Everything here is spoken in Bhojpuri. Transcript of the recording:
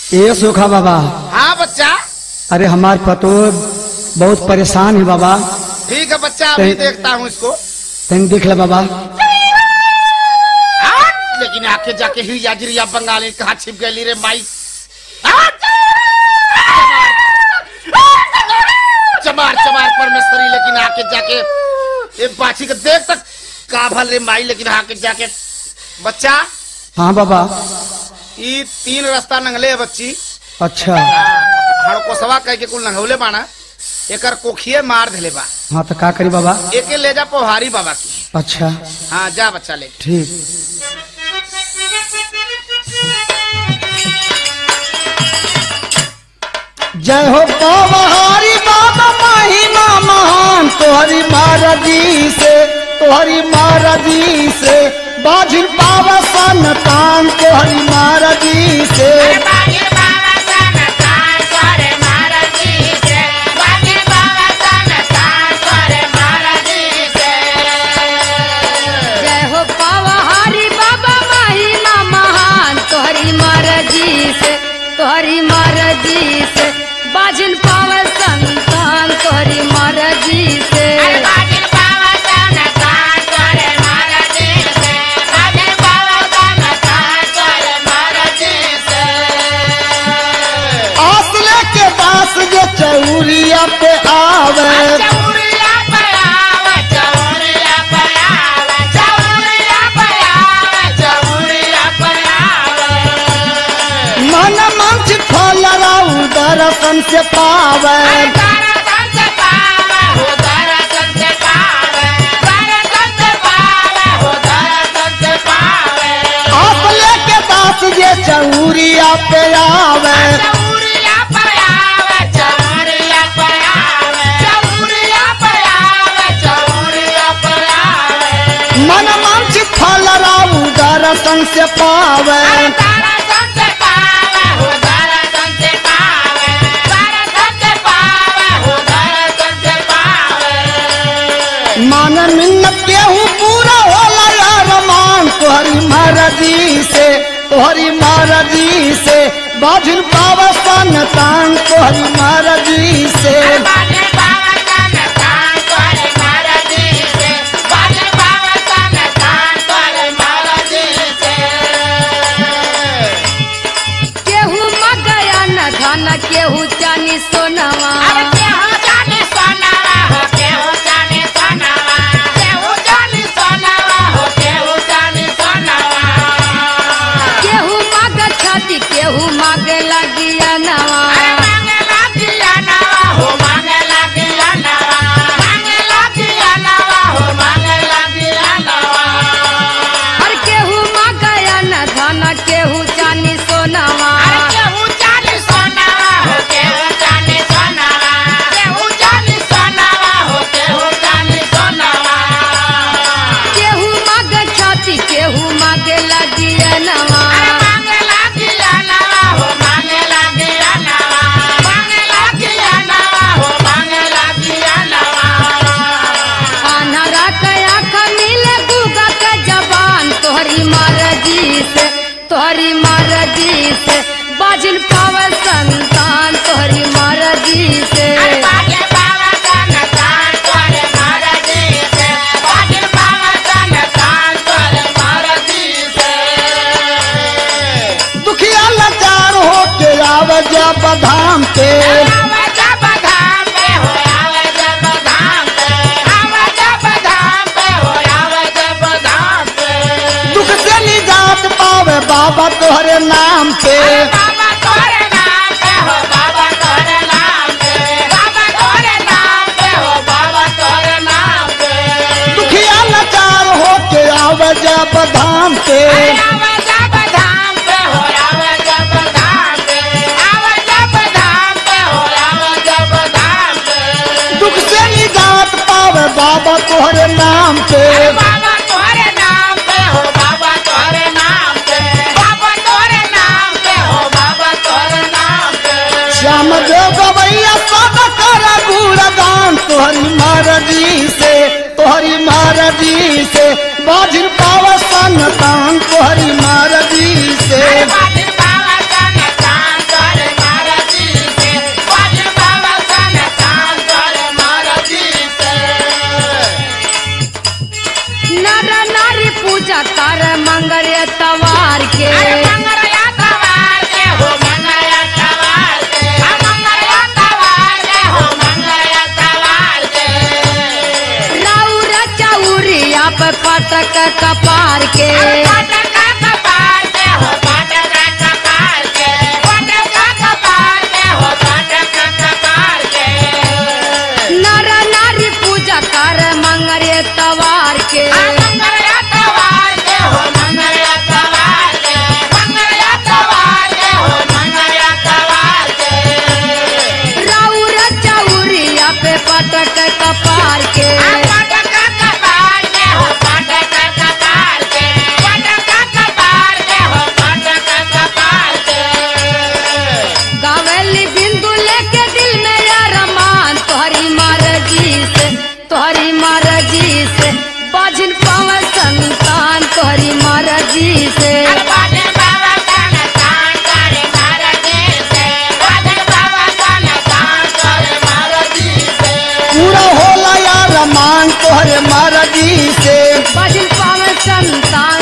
ए सुखा बाबा हाँ बच्चा अरे हमार पतो बहुत परेशान है बाबा ठीक है बच्चा अभी नहीं। देखता हूँ इसको तन देख ले बाबा हाँ, लेकिन आके जाके ही याजरिया बंगाली कहाँ छिप गई रे माई हाँ, चमार चमार परमेश्वरी लेकिन आके जाके ये बाछी को देख तक का भल रे माई लेकिन आके जाके बच्चा हाँ बाबा ई तीन रास्ता नंगले है बच्ची अच्छा हड़कोसवा कह के कुल नंगौले बाना एकर कोखिए मार धले बा हाँ तो का करी बाबा एके ले जा पोहारी बाबा की अच्छा हाँ जा बच्चा ले ठीक जय हो पवहारी बाबा महिमा महान तोहरी महाराजी से तोहरी महाराजी से बाजिल पावा संतान तोहरी महाराजी से जय हो पावहारी बाबा महिमा महान तोहरी मर्जी से तोहरी मर्जी से बाजिन पाव संतान तोहरी मर्जी से आसले के दास जो चौरिया पे आवे मन मंच फल राउ दर्शन से पावे आसले के दास जे चौरिया पे आवे मन मंच फल राउ दर्शन से पावे मन मिन्नत केहू पूरा होला यार मान तोहरी महाराजी से तोहरी महाराजी से बाजिल पावा संतान तोहरी महाराजी से केहू मगया न धन केहू चानी सोनवा केहू मग छाती केहू मग लगिया नवा हर केहू मगया न धन केहू चानी सोनवा केहू मग छाती केहू मग लगिया नवा अनहरा कया खनीले गुगा के जबान तोहरी मर्जी से तोहरी मर्जी से बाजिल पावर संतान तोहरी मर्जी से दुखिया लाचार हो के आवे जब धाम पे दुख से निजात पावे बाबा तोहरे नाम पे दुखिया लाचार हो के आवे जब धाम पे दुख से निजात पावे बाबा तोहरे नाम पे बाबा तोहरे नाम पे हो बाबा तोहरे नाम पे बाबा तोहरे नाम पे हो बाबा तोहरे नाम पे श्याम देव गवैया सब कर गुणगान तोहरी महाराजी से तोहरी महाराजी से बाजिल पावा संतान तोहरी महाराजी से बाबा बाबा सन मंगल तवार के अरे मंगलया तवार के हो मंगलया तवार के आ मंगलया तवार के हो मंगलया तवार के राउर चौरिया पे पटक कपार के अरे पटका कपार के हो पटका कपार के पटका कपार के हो पटका कपार के नर नारी पूजा कर मंगल तवार के आ मंगलया तवार के हो मंगलया तवार के मंगलया तवार के हो मंगलया तवार के राउर चौरिया पे पटक कपार के आ पटका कपार के हो पटका कपार के पटका कपार के हो पटका कपार के गावेली बिंदु लेके दिल में अरमान तोहरी मर्जी से तोहरी मर्जी से बाजिन पावन संतान तोहरी मर्जी से अरे बाजे बाबा का नचान करे महाराजी से बाजे बाबा का नचान करे महाराजी से पूरा होला यार मान तोहरे मर्जी से बाजिन पावन संतान